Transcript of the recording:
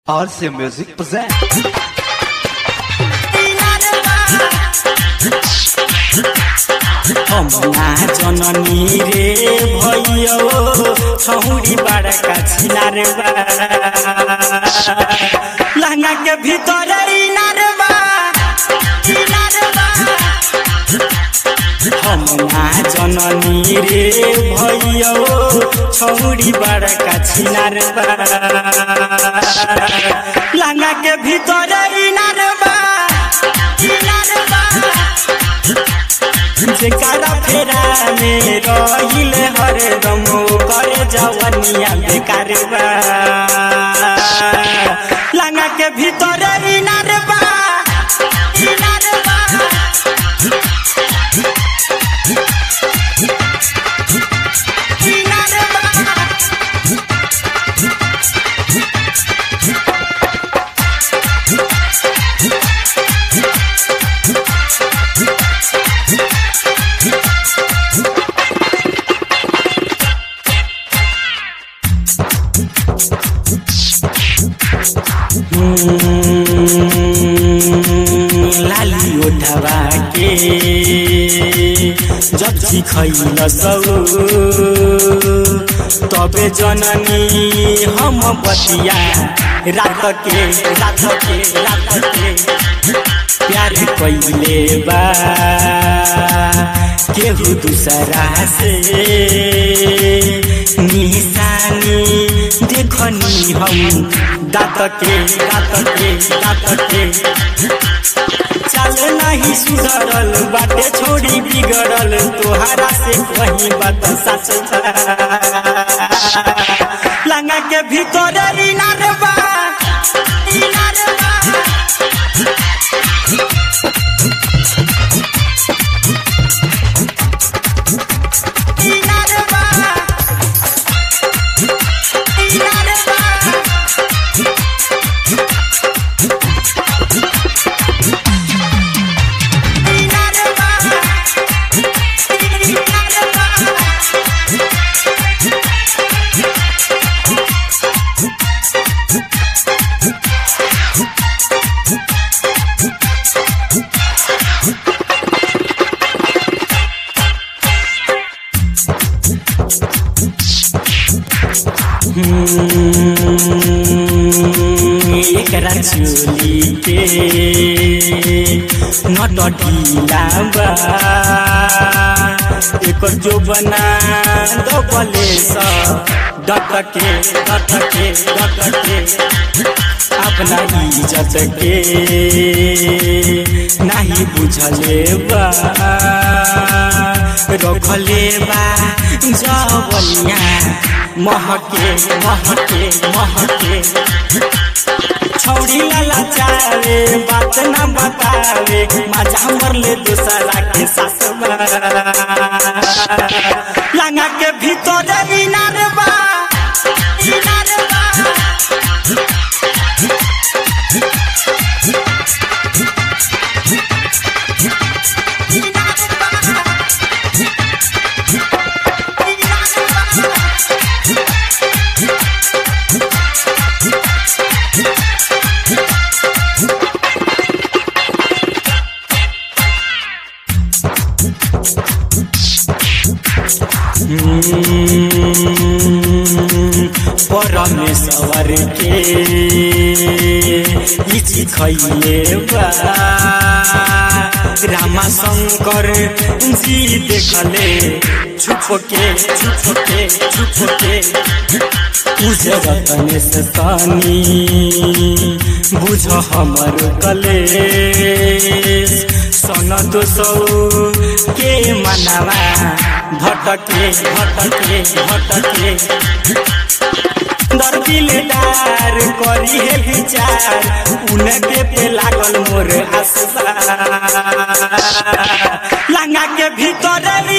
RC Music present. हमना जननी रे भैयो छौरी बड़का छिनार बा लहंगा के भीतर इनार बा इनार बा हमना जननी रे भैयो छौरी बड़का छिनार बा लहंगा के भीतर इनार बा इनार बा जेकरा फेरा में रहिल हरदम करे जवनिया बेकार बा लंगा के भीतर इनार बा इनार बा इनार बा लाली उठवा के जब सिखैल सौ तबे जननी हम बतिया रात के रात के रात के प्यार कैले बा केहू दूसरा से निशानी देखनी हम दात के दात के दात के चल नहीं सुधरल बाटे छोड़ी बिगड़ल तोहरा से कहीं बात सच बा। लंगा के भीतर इनार बा इनार बा इनार बा इनार बा इनार बा इनार बा एकरा चोली के नट ढीला बा एकर जो बना दबले स डटके डटके डटके अपना इज्जत के नहीं बुझले बा रखले बा जवनिया महके महके महके छौड़ी लाला चावे बात न बतावे मजा मरले दूसरा के साथ लंगा के भीतर इनार बा इनार बा परमेश्वर के इची खैले बा रामा शंकर जी देखले छुप के छुप के छुप के उजरतने से तानी बुझ हमर कलेश सन तो सौ के मनावा भटके भटके भटके दर्दिलेदार करी है विचार उनके पे लागल मोर आशा लंगा के भीतर